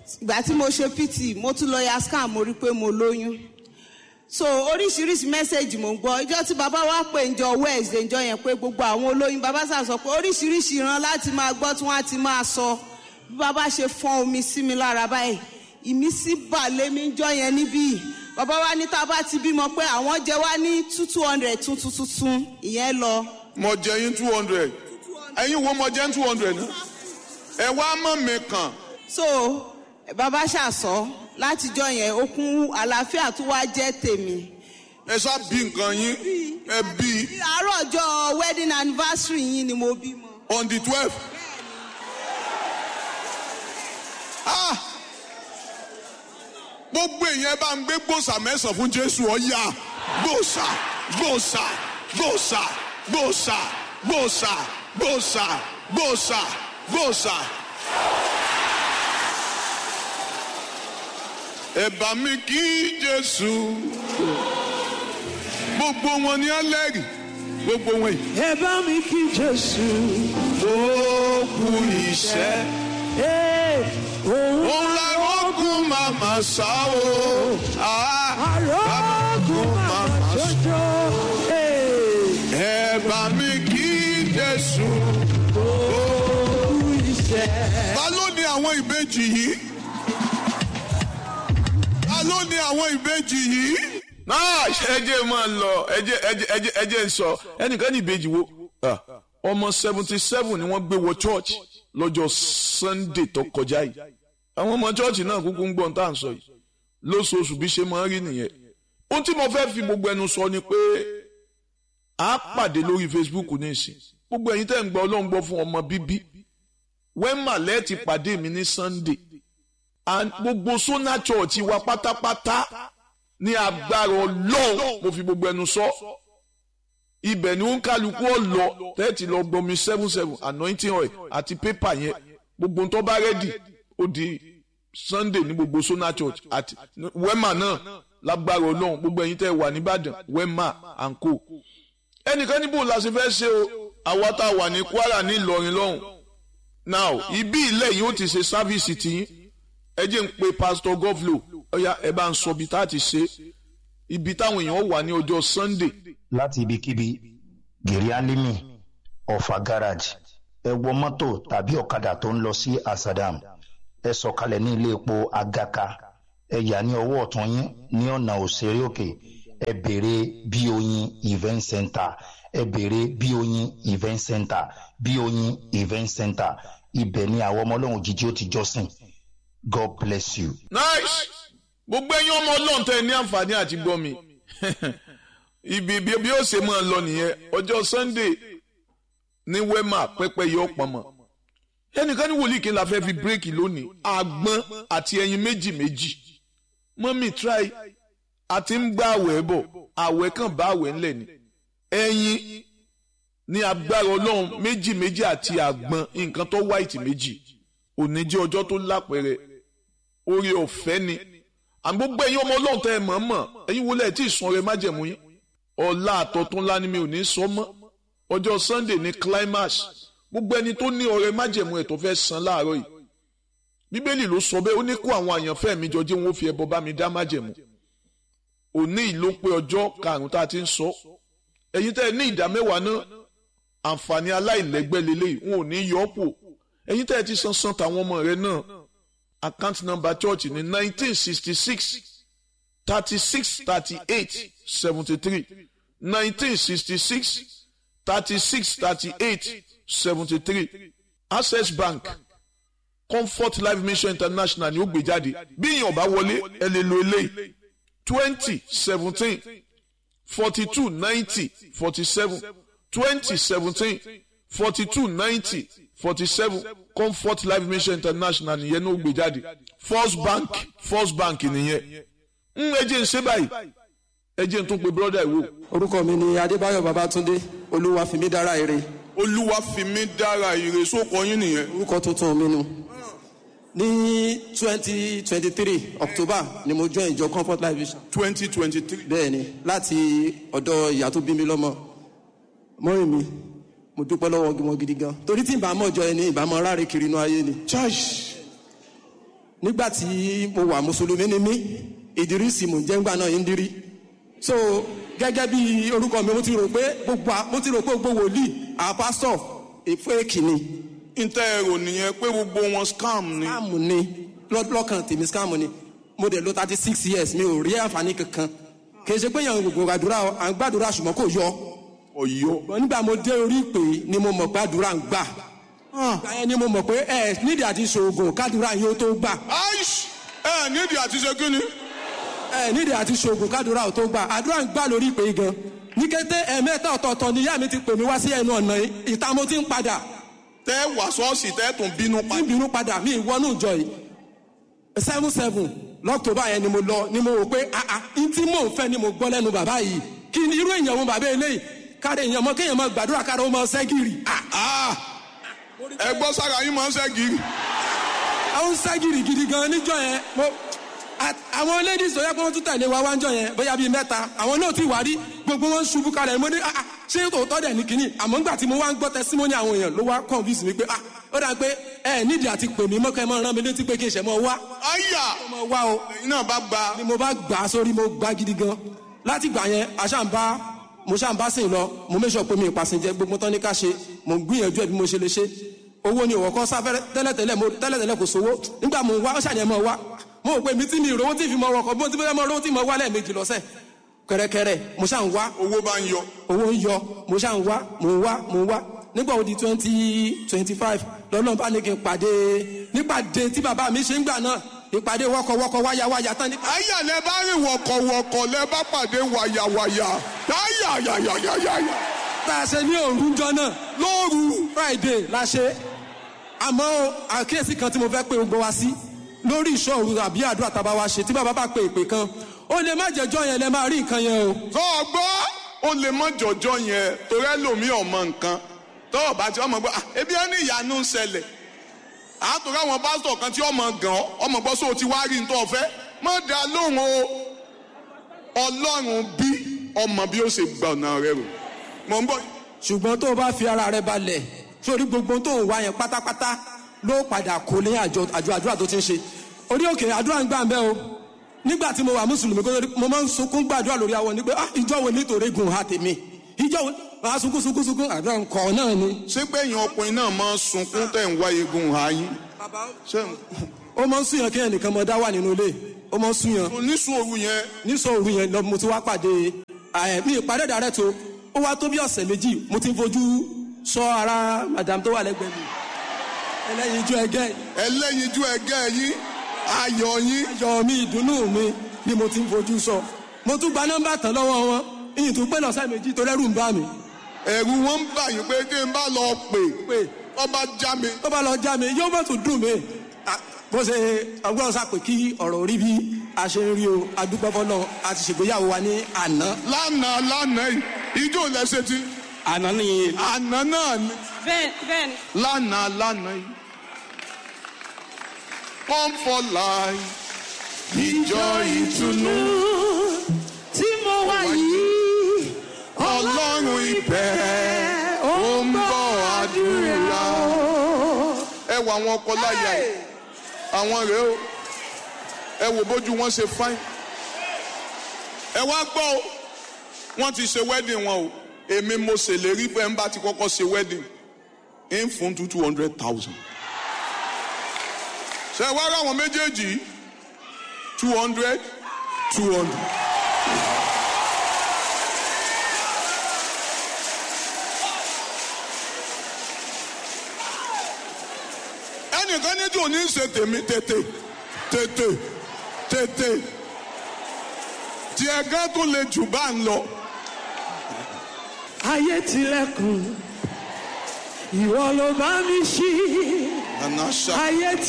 ìgbà tí mo ṣe pt mo tún lọ ya scan mo rí pé mo lóyún so oríṣiríṣi mẹ́sẹ̀gì mò ń gbọ́ ìjọ tí bàbá wa pè ń jọ wednesday ìjọ yẹn pé gbogbo àwọn olóyún bàbá sà sọ pé oríṣiríṣi ìran láti máa gbọ́ tí wọ́n á ti máa sọ bí bàbá ṣe fọ́n omi sí mi lára báyìí ìmísí bà lémi ń jọ yẹn níbí bàbá wa ní tá a bá ti bímọ pé àwọn jẹ wá ní two two hundred tuntun tuntun ìyẹn lọ mo jẹ yín two hundred ẹ̀yin wo mo jẹ two hundred náà ẹ wá mọ̀ mi kàn so bàbá ṣàṣọ látijọ́ yẹn okun àlàáfíà tó wá jẹ́ tèmi ẹ sá bí nǹkan yín ẹ bí àárọ̀ ọjọ́ wedding anniversary yín ni mo bímọ. on the twelve. Ah! gbogbo èèyàn bá ń gbé gbòòsà mẹ́sàn-án fún jésù ọ̀yà gbòòsà gbòòsà gbòòsà gbòòsà gbòòsà gbòòsà gbòòsà gbòòsà. ẹ bá mi kí jésù gbogbo wọn ni ẹlẹ́rìí gbogbo wọn yìí. ẹ bá mi kí jésù ó kú iṣẹ́. ee òun òun lárógún màmá sá o. àrògùn màmá jọjọ ee ẹ bá mi kí jésù. kú iṣẹ́. ta ló ní àwọn ìbejì yìí? ta ló ní àwọn ìbejì yìí? náà ẹjẹ máa lọ ẹjẹ ẹjẹ ẹjẹ ẹjẹ ń sọ ẹnìkan ní ìbejì wo Ah, ọmọ seventy seven ni wọ́n gbé wọ church lọ́jọ́ sunday tó kọjá yìí àwọn ọmọ church náà kúkú ń gbọ́n tá à ń sọ yìí lóṣooṣù bí ṣe máa ń rí nìyẹn ohun tí mo fẹ́ fi gbogbo ẹnu sọ ni pé a pàdé lórí facebook ní ìsìn gbogbo ẹ̀yin tẹ́ ń gbọ́ ọlọ́run gbọ́ fún ọmọ bíbí wẹ́mà lẹ́ẹ̀tì pàdé mi ní sunday and gbogbo sona church wa pátápátá ní agbára ọlọ́run mo fi gbogbo ẹnu sọ ibẹ̀ ni ó ń kálukú ọ̀lọ́ tẹ́ẹ̀tì lọ gbomi seven seven anointing oil àti pépà yẹn gbogbo tó bá rẹ́dì ó di sunday ní gbogbo sona church àti wema náà lágbára ọlọ́run gbogbo ẹ̀yin tẹ́ wà nìbàdàn wema and co ẹnìkan níbo la ṣe fẹ́ ṣe o àwa tá a wà ní kwara ní ìlọrin lọ́hùn now ibi ilẹ̀ yìí ó ti ṣe sáfíìsì tiyín ẹ jẹ́ ń pe pastor govlo ọ̀ya ẹ bá ń sọ ibi tá a ti ṣe ibi táwọn èèyàn wà ní ọjọ́ sunday láti ibikíbi gèrè alimi ọ̀fà garage ẹ wọ mọ́tò tàbí ọ̀kadà tó ń lọ sí asadam ẹ sọ̀kalẹ̀ ní ilé epo agaka ẹ yà ní ọwọ́ ọ̀tún yín ní ọ̀nà òṣèré òkè ẹ béèrè bí oyin event center ẹ béèrè bí oyin event center bí oyin event center ibẹ̀ ni àwọn ọmọ ọlọ́run jíjí ó ti jọ́sìn god bless you. nice gbogbo ẹ̀yin ọmọ ọlọ́run tẹ́ ẹ ní àǹfààní àti gbọ́ mi ibi bí bí ó ṣe máa lọ nìyẹn ọjọ́ sunday ní wema pẹ́pẹ́ yọ pọ̀nmọ́ ẹnìkan ní wòlíì kí n la fẹ́ fi bírèkì lónìí àgbọn àti ẹyin méjì méjì mọ́mí try àti ń gbá àwẹ̀ bọ̀ àwẹ̀ kan bá àwẹ̀ ńlẹ̀ ni ẹyin ní agbára ọlọ́run méjì méjì àti àgbọn nǹkan tó white méjì òní jẹ́ ọjọ́ tó lápẹ̀rẹ̀ orí ọ̀fẹ́ ni àmì gbogbo ẹ̀yin ọmọ ọlọ́run tẹ́ ẹ mọ̀ mọ̀ ẹ̀yin wọlé ẹ̀ tí ì sun ọrẹ májẹ̀mú yín ọ̀la àtọ̀tún ńlá ni mi ò ní sọ mọ́ ọjọ́ sunday ní climax gbogbo ẹni tó ní ọrẹ májẹ̀mú ẹ̀ tó fẹ́ san láàárọ̀ yìí bíbélì ló sọ bẹ́ẹ̀ ó ní kó àwọn àyànfẹ́ mi jọ jẹ́ wọn ó fi ẹbọ bá mi dá májẹ̀mú òní ìló pé ọjọ́ karùn-ún tá a ti ń sọ ẹ̀yin tẹ́ ẹ ní ìdá mẹ́wàá náà àǹfààní aláìlẹ́gbẹ́ lélẹ́yìí wọn ò ní yọ ọ́ pò ẹ̀yin tẹ́ ẹ ti san san tàwọn ọmọ rẹ náà account number church ní nineteen sixty six thirty six thirty eight seventy three nineteen sixty six thirty six thirty eight seventy three access bank comfort life mission international ni ó gbé jáde bí èèyàn bá wọlé ẹ lè lo eléyìí twenty seventeen forty two ninety forty seven twenty seventeen forty two ninety forty seven comfort life mission international nìyẹn ní ó gbé jáde first bank first bank nìyẹn ń ẹ jẹ́ ń ṣe báyìí ẹ jẹ́ ń tún pe brọ́dà ìwò. orúkọ mi ni adébáyọ̀ babatunde olúwa fi mí dára ire olúwa fi mí dára ire sóko yín nìyẹn. orúkọ tuntun mi nu ní twenty twenty three october ni mo join ìjọ comfort life vision twenty twenty three. bẹ́ẹ̀ ni láti ọ̀dọ̀ ìyá tó bí mi lọ́mọ mọ́rin mi mo dúpẹ́ lọ́wọ́ wọn gidi gan torí tí ìbámu ọjọ́ ẹni ìbámu ráre kiri inú ayé ni church nígbà tí mo wà mùsùlùmí ni mí ìdírísì mò ń jẹ́ ńgbà náà ń dírí so gẹ́gẹ́ bí orúkọ mi mo ti rò pé gbogbo à- mo ti rò pé gbogbo wòlíì àwọn pásítọ̀ èféèkì ni ntẹ́ ẹ̀rọ nìyẹn pé gbogbo wọn scam ni. scam ni lọ́- lọ́kàn tèmi scam ni mo dẹ̀ lo thirty six years mi ò rí àǹfààní kankan kì í ṣe pé yàn gbogbo àdúrà à ń gbàdúrà ṣùgbọ́n kò yọ ọ̀yọ́. ṣùgbọ́n nígbà mo dé orí ìpè ni mo mọ̀ pé àdúrà ń gbà ìgbà yẹn ni mo mọ̀ pé ẹ nídìí àti ṣoògùn kádùrà yóò tó gbà aish ẹ nídìí àti ṣe kí ni. ẹ nídìí àti ṣoògùn kádùrà ò tó gbà àdúrà ń gbà lórí ìpè yìí gan ní kété ẹ̀ẹ̀mẹ́ta ọ̀tọ̀ọ̀tọ̀ ni ìyá mi ti pè mí wá sí ẹnu ọ̀nà yìí ìta mo ti ń padà tẹ́ wà sọ́ọ̀sì tẹ́ tún bínú tí pa. ń bínú padà mí ìwọ́nú ìjọ yìí seven seven lọ́kítọ́bà yẹn ni mo lọ ni mo wò pé àà n tí mò ń fẹ́ ni mo gbọ́ lẹ́nu bàbá yìí kí ni irú èèyàn wo bàbá eléyìí káre èèyàn mọ kéèyàn mọ gbàdúrà káre ó mọ sẹ́gìrì Ah! ẹ gbọ́ sára yín máa ń ṣe gírí. àwọn sẹ́gìrì gidi gan níjọ yẹn mo a- àwọn ladies tó yẹ kó wọ́n tún tẹ̀lé wa wá ń jọ yẹn bóyá bíi mẹ́ta àwọn náà ti wà rí gbogbo wọn ṣubú kalẹ̀ mo ní ah, ah, ṣé tòótọ́ dẹ̀ ní kínní àmọ́ ńgbà tí mo wá ń gbọ́ testimony àwọn èèyàn ló wá convince mi pé ah ó dà pé ẹ nídìí àti pè mí mọ́kẹ́ mọ́ rán mi létí pé kí n ṣẹ̀ mọ́ wá àyà mọ́ wá o ẹ̀yin náà bá gba. ni mo bá gbà á sórí mo gbà gidi gan láti gbà yẹn àṣàǹbá mo ṣàǹbá sìn lọ mo méṣọ pé mi ìpàsìnjẹ gbogbo tán ní ká ṣe mo ń gbìyànjú ẹ bí mo ṣe lè ṣe owó ni òwò kan sáfẹ́rẹ́ tẹ́lẹ̀tẹ́lẹ̀ mo tẹ́lẹ̀tẹ́lẹ̀ kò sówó nígbà mo wá ó ṣàyẹn mọ́ wá mo rò pé mi tí mi ìrówó tí fi mọ ọkọ̀ bó ti fẹ́ mọ owó tí mo wá lẹ́ẹ̀mejì lọ́sẹ̀ kẹrẹkẹrẹ mo ṣà ń wá owó bá ń yọ. owó ń yọ mo ṣà ń wá mo ń wá mo ń wá nígbà wo di twenty twenty five lọ́nà bá ní kí n pàdé nípàdé tí bàbá mi ṣe ń gbà náà ìpàdé wọ́kọ̀wọ́kọ̀ wáyáwáyá tán ní àyà lẹ bá rìn wọ̀kọ̀wọ̀kọ̀ lẹ bá pàdé wàyàwàyà táyà yàyàyàyà. tá a ṣe ní òrùjọ náà lóru friday la ṣe àmọ́ o, àkíyèsí kan tí mo fẹ́ pé gbogbo wa sí lórí ìṣòro àbí àdúrà tábà wa ṣe tí bàbá bá pe ìpè kan ó lè má jẹjọ́ yẹn lẹ máa rí nǹkan yẹn o. tó o gbọ́ ó lè mọ jọjọ yẹn torí ẹlòmíì ọmọ nǹkan tó o bá ti ọmọ gbọ́ "Ah, ebi ẹni ìyanu ń ṣẹlẹ̀ àtúrò àwọn pásítọ̀ kan tí ọmọ gàn ọ́ ọmọ gbọ́ sóò ti wá rí ní tó o fẹ́ má dá lóhùn o ọlọ́run bí ọmọ bí ó ṣe gbà ọ̀nà rẹ rò mọ̀ ń bọ̀ ṣùgbọ́n tó o bá fi ara rẹ balẹ̀ sórí gbogbo tó ń wá yẹn pátápátá ló padà kó ní àjọ àjọ àdúrà tó ti ń ṣe orí òkè àdúrà ń gbà ń bẹ́ o nígbà tí mo wà mùsùlùmí kó tó di- mo máa ń sunkún gbàdúrà lórí àwọn ní pé ah ìjọ wo nítorí gùn ha tèmi ìjọ wo máa sunkún sunkún sunkún àdúrà ń kọ náà ni. ṣé pé èèyàn ọkùnrin náà máa ń sunkún tẹ̀ ń wá egun ààyè ṣé ó máa ń súnyàn kéèyàn nìkan mọ dá wà nínú ilé ó máa ń súnyàn oníṣun òru yẹn nísọ òru yẹn lọ mo ti wá pàdé ẹ mi ìpàdé dàrẹ́ tó ó wá tó bí ọ̀sẹ̀ méjì mo ti ń fojú sọ ara madam tó wà lẹ́gbẹ̀ẹ́ mi ẹlẹ́yin ijó ẹgẹ́ yìí. ẹlẹ́yinjú ẹgẹ́ yín ayọ̀ yín ayọ̀ mi ìdùnnú mi ni mo ti ń fojú sọ mo tún gba nọ́mbà tán lọ́wọ́ wọn ìyìn tún pé lọ́sẹ̀ méjì tó rẹ́rù ń bá mi ẹ̀rù wọn ń bà yín pé kí n bá lọ pè pé ọba já mi tó bá lọ já mi yóò bá tún dùn mí À, bó ṣe ọgbọ́n sá pé kí ọ̀rọ̀ orí bí a ṣe ń rí o adúpẹ́ fọlọ́ a ti ṣègbéyàwó wa ní àná lánàá lánàá yìí ijó lẹ́sẹ̀ tí àná ni àná náà ni bẹ́ẹ̀ bẹ́ẹ̀ ni. lánàá lánàá yìí come for life ìjọ ìtùnú tí mo wà yìí ọlọ́run ìbẹ̀ ó ń bọ̀ àdúrà ẹ wo àwọn ọkọ láyà yìí àwọn rèé o ẹ wo bójú wọn ṣe fáìn ẹ wá gbọ́ o wọ́n ti ṣe wedding wọn o èmi mo ṣèlérí pé ń bá ti kọ́kọ́ ṣe wedding ń fún two two hundred thousand ṣe wá ráwọn méjèèjì two hundred two hundred. ẹnìkan ní tí ò ní ṣe tèmi tètè tètè tètè tí ẹgán tó le jù bá ń lọ. ayé tilẹ̀kùn ìwọ ló bá mi ṣí Àná ṣá. ayé